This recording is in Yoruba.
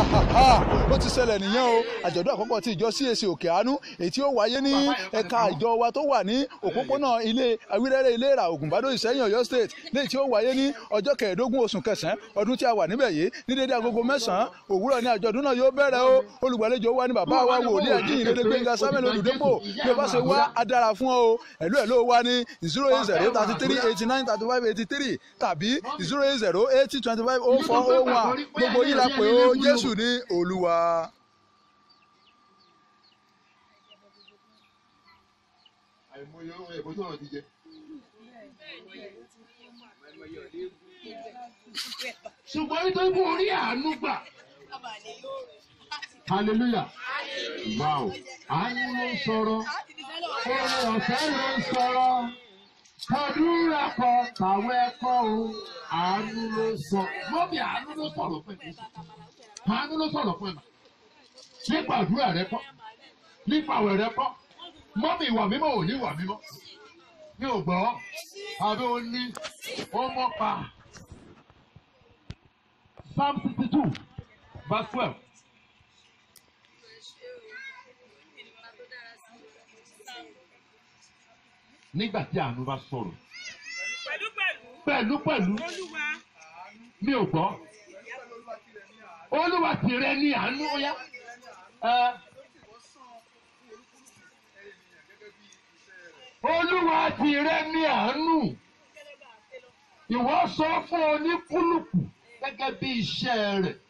ó ti ṣẹlẹ̀ nìyẹn o àjọ̀dún àkọ́kọ́ ti ìjọ CAC òkè àánú èyí tí ó wáyé ní ẹ̀ka ìjọ wa tó wà ní òpópónà ilé awírẹ́rẹ́ ilé ìrà ògùnbádò ìsẹ́yìn ọ̀yọ́ state léyìí tí ó wáyé ní ọjọ́ kẹẹ̀ẹ́dógún oṣù kẹsàn-án ọdún tí a wà níbẹ̀ yìí ní dédé agogo mẹ́sàn-án òwúrọ̀ ní àjọ̀dún náà yóò bẹ̀rẹ̀ o olùgbàlejò wa ní bàbá wa wòlíì ẹ̀jìn ìrere gbẹ̀ngà samuel olùdépò bí o bá ṣe wá a dára fún ọ o ẹ̀lú ẹ̀lú wa ní zero eight zero thirty three eighty nine thirty five eighty three tàbí zero eight zero eighty twenty five oh four oh one gbogbo yìí la pè ó jésù ní olúwa. àìmọye ohun ẹ̀bùn tí wọ́n ti jẹ. ṣùgbọ́n nítorí pé orí àánú gbà. hallelujah. wow àánú ló ń sọ̀rọ̀ oore ọ̀fẹ́ ló ń sọ̀rọ̀ tọdúnra kọ tàwọn ẹ̀kọ́ o àánú ló sọ. mọ́bí àánú ló sọ̀rọ̀ fún ẹ̀ àánú ló sọ̀rọ̀ fún ẹ̀ nípa àdúrà rẹ kọ́ nípa àwẹ̀ rẹ kọ́ mọ́mí ìwà mímọ́ ò ní ìwà mímọ́ mi ò gbọ́ àbí ó ní ó mọ́ pa psalm sixty two verse twelve. nígbà tí àánú bá sọ̀rọ̀ pẹ̀lú pẹ̀lú pẹ̀lú pẹ̀lú olúwa mi ò gbọ́ olúwa tìrẹ ní àánú ó yá. ẹ. olúwa tìrẹ ní àánú ìwọ sọ fún oníkúlùkù gẹ́gẹ́ bí iṣẹ́ rẹ̀